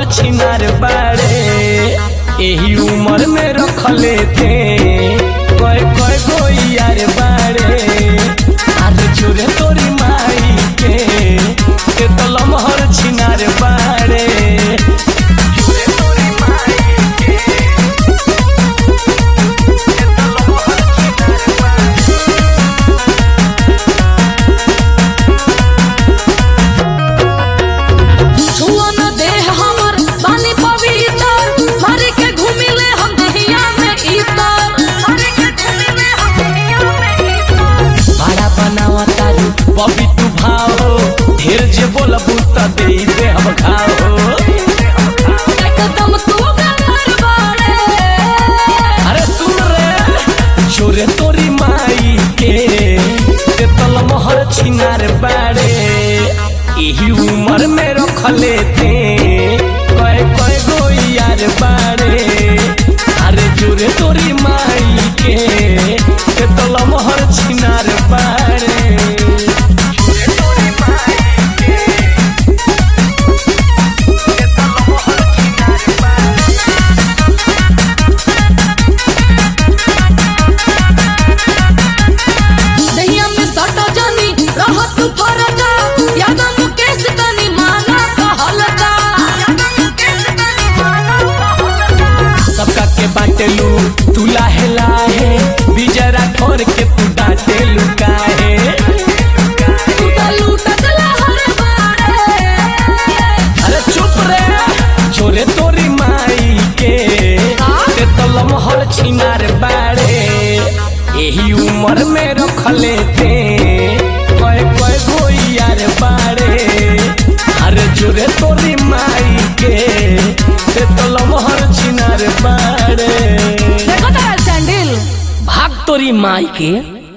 छिनार बाड़े एही उम्र में रखले थे कय कय गो यार बाड़े आज चोरे तोरी माई के ते तो लमहर छिनार बाड़े चोरे तोरी माई के ते तो लमहर छिनार बाड़े छुआ न देह हमर बानी पवित्र मारे के घूमिले हम दहिया में इतर मारे के घूमिले हम दहिया में इतर भाड़ा बनावा तारू बबी तू भाओ ढेर जे बोलबू त दे दे हम खाओ एकदम तू गंगर बाड़े अरे सुन रे छोरे तोरी माई के ते तल मोहर छिनार बाड़े एही उम्र में रखले थे कय कय गो यार बाड़े अरे जोरे तोरी माई के ते तल मोहर छिनार बाड़े जोरे तोरी माई के ते तल मोहर छिनार बाड़े दहिया में सटा जानी रहत तू फरका याद मुकेश तनी माना कहलका याद मुकेश तनी माना कहलका सबका के बाटेलू तू लाहे लाहे बिजरा ठोर के तू डांटेलू काहे तू त लूटत लहर बाड़े अरे चुप रे छोरे तोरी माई के ते तो लमहर छिनार बाड़े एही उम्र में रखले थे कय कय गो यार बाड़े अरे जोरे तोरी माई के ते तो लमहर छिनार बाड़े देखो तारा सैंडल भाग तोरी माई के